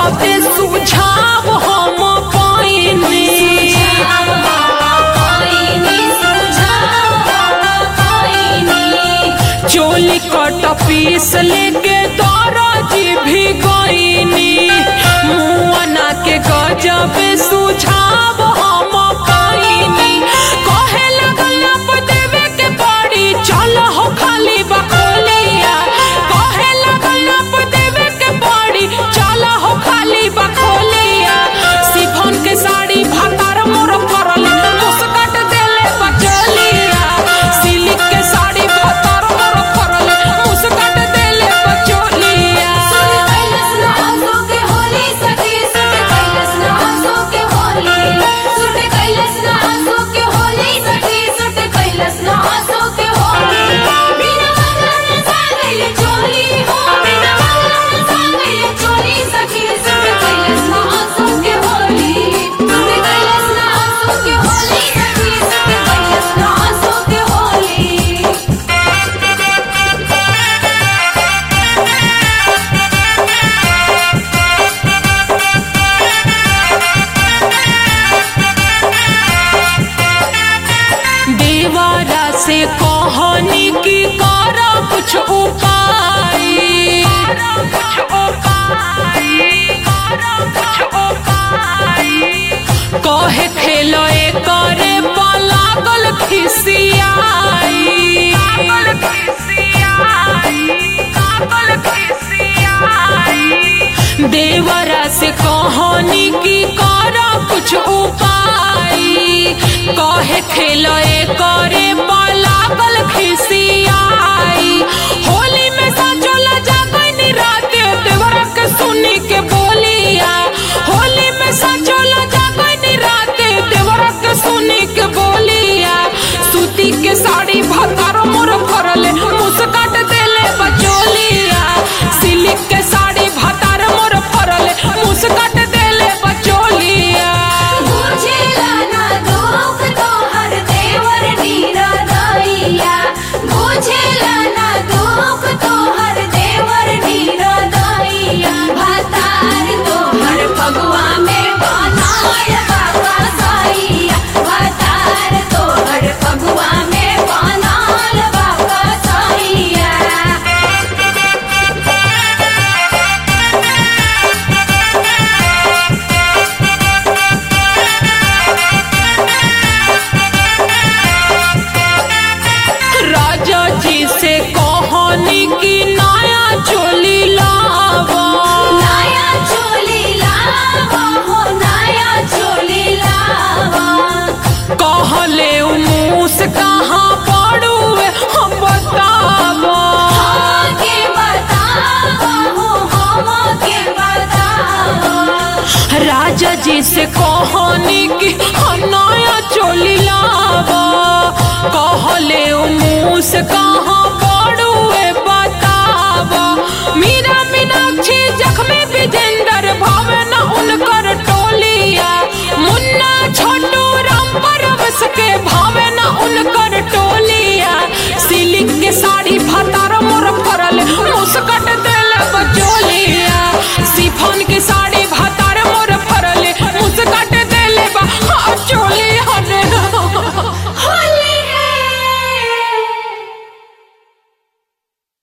गजबे सुझाव हम पाइनी चोली कट पीस लेके दरजी भी गईनी मुआना के गजबे सुझाव हम पाइनी कहे लगल अब देवे के पड़ी चल हो खाली बखोलिया कहे लगल अब देवे के पड़ी चल हो खाली बखोलिया सिफोन के साड़ी भातार मोर परल मुस्कट देले बचलिया सिल्क के साड़ी भातार मोर परल मुस्कट देले बचलिया देवारा से कहनी की कर कुछ उपाय कुछ उपाय कुछ उपाय कहे खेलो करे लागल खिसियाई लागल खिसियाई लागल खिसियाई देवरा से कहनी की कर कुछ उपाय कहे खेलो करे लागल खिसियाई होली में सजल जागनी रात देवरा के सुनी के बोलिया होली में सजल जागनी रात देवरा के सुनी के बोलिया सूती के साड़ी भतार मोर फरले मुस्काट देले बचोलिया सिल्क के साड़ी भतार मोर फरले मुस्काट देले बचोलिया फगुआ में बनाय बाबा साइया भतार तोहर फगुआ में बनाल बाबा साइया राजा जी से कहानी की नया चोली लावा नया चोली लावा हो नया चोली लावा कहले उ मूस कहाँ पड़ुए हम बतावा के बतावा हो हम के बतावा राजा जी से कहानी की हम नया चोली लावा कहले उ मूस कहाँ